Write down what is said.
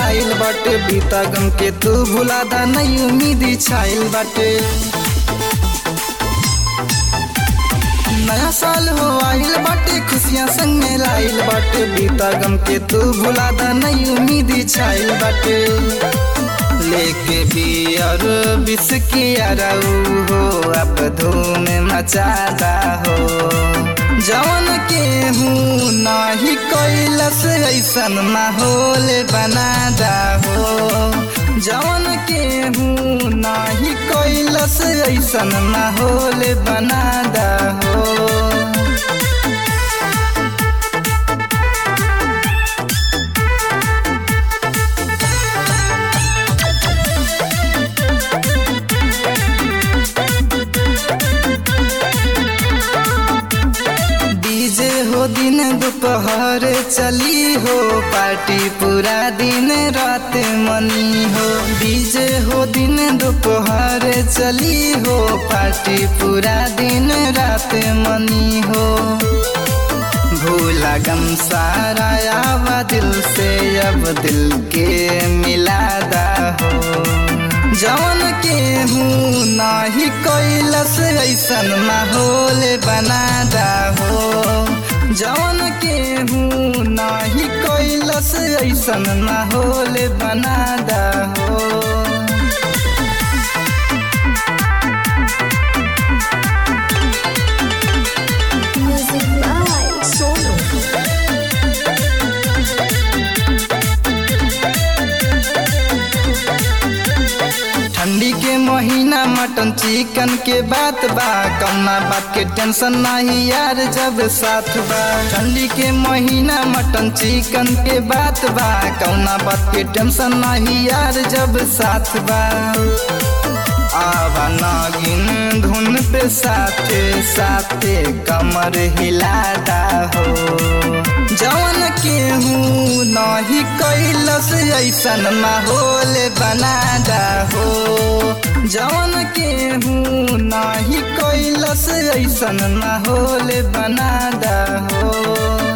लाइल बाटे बीता गम के तू भुला दा नहीं उम्मीद छाइल बाटे नया साल हो आइल बाटे खुशियाँ संग में लाइल बाटे बीता गम के तू भुला दा नहीं उम्मीद छाइल बाटे लेके बियर बिस्की अरऊ हो अब धूम मचादा हो जवन के हूँ नाही कैलस ऐसन माहौल बनादा हो जवन के हूँ नाही कैलस ऐसन माहौल बनादा हो डीजे हो दिन दोपहर चली हो पार्टी पूरा दिन रात मनी हो डीजे हो दिन दोपहर चली हो पार्टी पूरा दिन रात मनी हो भूला गम सारा आवा दिल से अब दिल के मिलादा हो जवन के हूँ नाही कैलस ऐसन माहौल बनादा हो जवन के हूँ नाही कैलस ऐसन माहौल बनादा हो Music by Sonu. ठंडी के महीना मटन चिकन के बात बा कौना बात के टेंशन नहीं यार जब साथ बा ठंडी के महीना मटन चिकन के बात बा कौना बात के टेंशन नहीं यार जब साथ बा आवा नागिन धुन पे साथे साथे कमर हिलादा हो जवन के हूँ नहीं कैलस ऐसन माहौल बनादा हो जवन के हूँ नहीं कैलस ऐसन माहौल बनादा हो